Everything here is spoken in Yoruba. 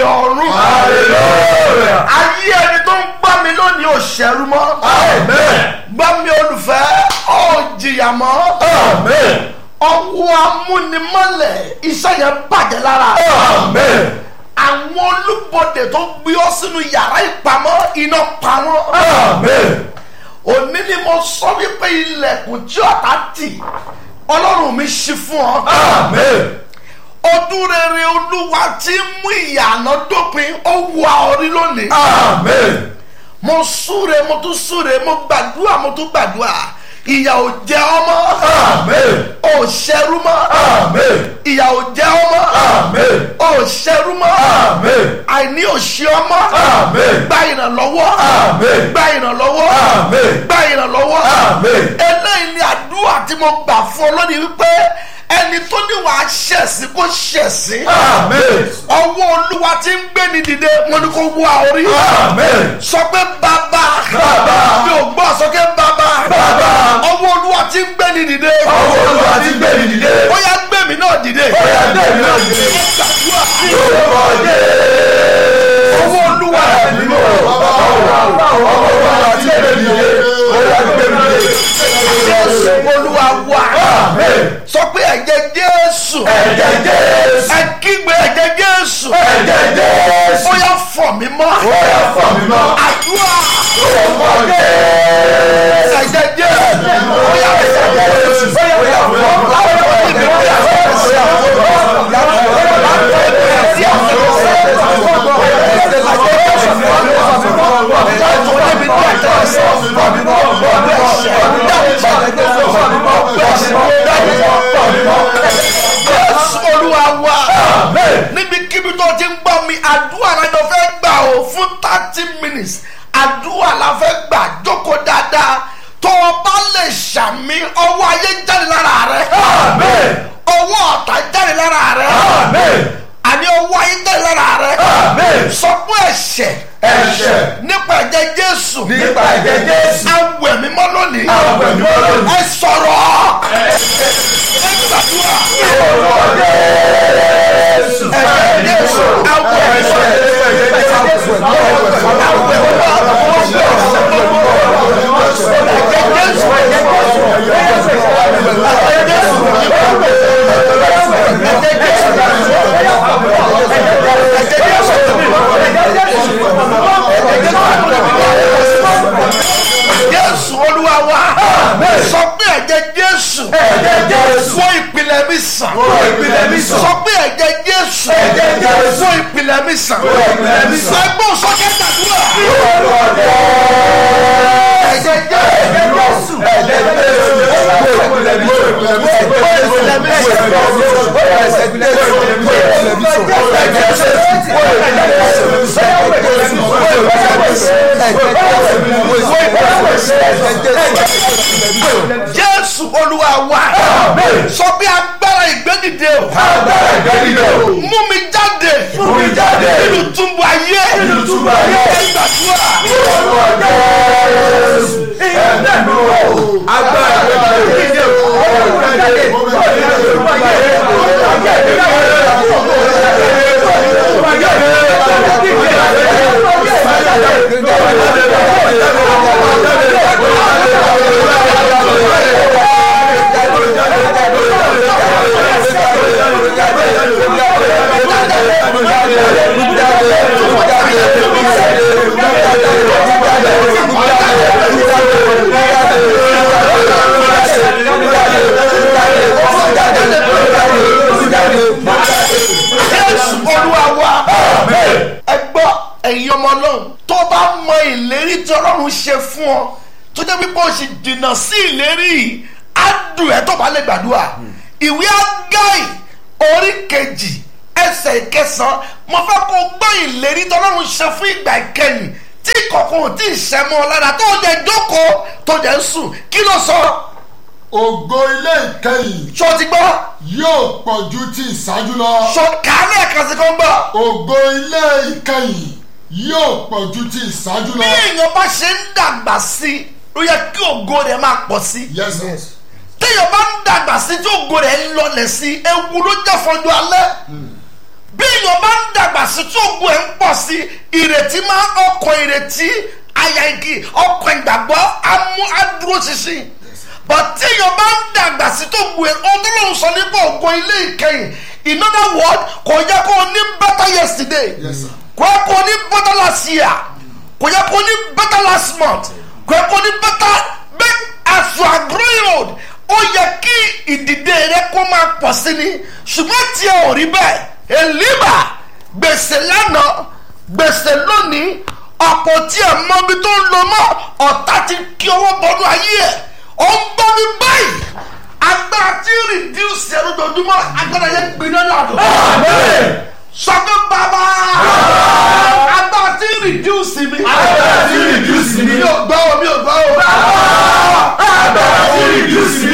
ọ̀run. ayé ẹni tó ń gbá mi lónìí ò ṣẹ́rú mọ́. gbá mi olùfẹ́ ò jìyà mọ́. ọwọ́ amúnimọ́lẹ̀ iṣẹ́ yẹn bàjẹ́ lára. àwọn olúbọdè tó gbé ọ sínú yàrá ìpamọ́ iná pa wọ́n. òní ni mo sọ wípé ilẹ̀kùn tí ọ̀tá tì ọlọ́run mi ṣí fún ọ. ọdún rere olúwa tí ń mú ìyànà dópin ó wà orí lónìí. mo súre mo tún súre mo gbàdúrà mo tún gbàdúrà ìyà ò jẹ ọmọ ò ṣẹrú mọ́ ìyà ò jẹ ọmọ ò ṣẹrú mọ́ àìní ò ṣe ọmọ gba ìrànlọ́wọ́ gba ìrànlọ́wọ́ gba ìrànlọ́wọ́ eléyìí ni àdúrà tí mo gbà fún ọ lónìí wípé ẹni tó ní wàá ṣẹ̀sìn kó ṣẹ̀sìn ọwọ́ olúwa tí ń gbé ni dìde wọn ni kò wá orí sọ pé bàbá mi ò gbọ́ sọ pé bàbá ọwọ́ olúwa tí ń gbé ni dìde ọwọ́ olúwa tí ń gbé ni dìde. ó yá gbé mi náà dìde ó yá gbé mi náà dìde. Lórúkọ Jésù. ọwọ́ olúwa Ẹ̀mí mọ̀ ọwọ́ olúwa tí ń gbé ni dìde. Ó yá gbé mi dìde. jésù olúwa wà sọ pé ẹ̀jẹ̀ jésù Ẹ̀jẹ̀ Jésù. ẹ kígbe ẹ̀jẹ̀ jésù Ẹ̀jẹ̀ Jésù. ó yá fọ̀ mí mọ́ Ó yá fọ̀ mí mọ́. àdúrà Lórúkọ Jésù. ẹ̀jẹ̀ jésù ó yá ẹ̀jẹ̀ jésù Ó yá fọ̀ mí mọ́. jésù olúwa wà níbikíbi tó ti ń gbọ́ mi àdúrà lájọ fẹ́ gbà ó fún thirty minutes àdúrà la fẹ́ gbà jókòó dáadáa tó o bá lè ṣàmì ọwọ́ ayé jáde lára rẹ ọwọ́ ọ̀tá jáde lára rẹ àní ọwọ́ ayé jáde lára rẹ sọ fún ẹ̀ṣẹ̀ Ẹ̀ṣẹ̀. nípa ẹ̀jẹ̀ jésù Nípa ẹ̀jẹ̀ Jésù. awẹ̀ mímọ́ lónìí Awẹ̀ mímọ́ lónìí. ẹ sọ̀rọ̀ ẹ gbàdúrà Lórúkọ Jésù. ẹ̀jẹ̀ jésù awẹ̀ mímọ́ jésù olúwa wa sọ pé ẹ̀jẹ̀ jésù Ẹ̀jẹ̀ Jésù. wọ ìpìlẹ̀ mi sàn Wọ ìpìlẹ̀ mi sàn. sọ pé ẹ̀jẹ̀ jésù Ẹ̀jẹ̀ Jésù. wọ ìpìlẹ̀ mi sàn Wọ ìpìlẹ̀ mi sàn. ẹgbọ́n sọ́kẹ́ gbàdúrà Lórúkọ Jésù. ẹ̀jẹ̀ jésù Ẹ̀jẹ̀ Jésù. Wo ìpìlẹ̀ mi sàn. Wo ìpìlẹ̀ mi sàn. jésù olúwa wa sọ pé agbára ìgbẹ́dìde o Agbára ìgbẹ́dìde o. mú mi jáde Mú mi jáde. nínú túbú ayé Nínú túbú ayé. ẹ gbàdúrà Lórúkọ Jésù. Ẹ̀mí mi wò. Agbára ìgbẹ́dìde o. jésù olúwa wa ẹ gbọ́ ẹ̀yin ọmọ náà tó bá mọ ìlérí tí ọlọ́run ṣe fún ọ tó jẹ́ pípọ́ oṣù dènà sí ìlérí yìí á dùn ẹ́ tó bá lè gbàdúrà ìwé ágáì orí kejì ẹsẹ̀ ìkẹsàn mo fẹ́ kó gbọ́ ìlérí tí ọlọ́run ṣe fún ìgbà ìkẹyìn tí kọ̀ọ̀kan ò tí ì ṣẹ́ mọ́ ọ lára tó jẹ́ jókòó tó jẹ́ sùn kí ló sọ ògo ilé ìkẹyìn ṣó ti gbọ́ yóò pọ̀ ju ti ìṣáájú lọ. ṣó kàálẹ̀ ẹ̀kan sí kan gbọ́. ògo ilé ìkẹyìn yóò pọ̀ ju ti ìṣáájú bí lọ. èèyàn bá ṣe ń dàgbà sí i ló yẹ kí ògo rẹ̀ máa pọ̀ sí i yes sir. téèyàn bá ń dàgbà sí i tí ògo rẹ̀ ń lọlẹ̀ sí i ewu ló jẹ́ fọjú alẹ́ bí èèyàn bá ń dàgbà sí tí ogun ẹ̀ ń pọ̀ sí ìrètí máa ọkọ̀ ìrètí àyà igi ọkọ̀ ìgbàgbọ́ amú adúró ṣinṣin but tí èèyàn bá ń dàgbà sí tó ogun ẹ̀ ọdún sọ nípa ògo ilé ìkẹyìn in other word kò yẹ kó o ní better yesterday Yes, sir. kò yẹ kó o ní better last year kò yẹ kó o ní better last month kò yẹ kó o ní better but as you are growing old ó yẹ kí ìdìde rẹ kó máa pọ̀ sí ni ṣùgbọ́n tí ẹ ò rí bẹ́ẹ̀ èlíbà gbèsè lánàá gbèsè lónìí ọ̀pọ̀ tí ẹ mọ ibi tó ń lọ mọ́ ọ̀tá ti kí owó bọ́dún ayé ẹ̀ ó ń bọ́ mi báyìí agbára tí reduce ẹ̀rọ dojúmọ́ agbára yẹn gbiná lọ́dọ̀ sọ pé bàbá agbára tí reduce mi Agbára tí reduce mi. mi ò gbọ́ o mi ò gbọ́ o Agbára tí reduce mi.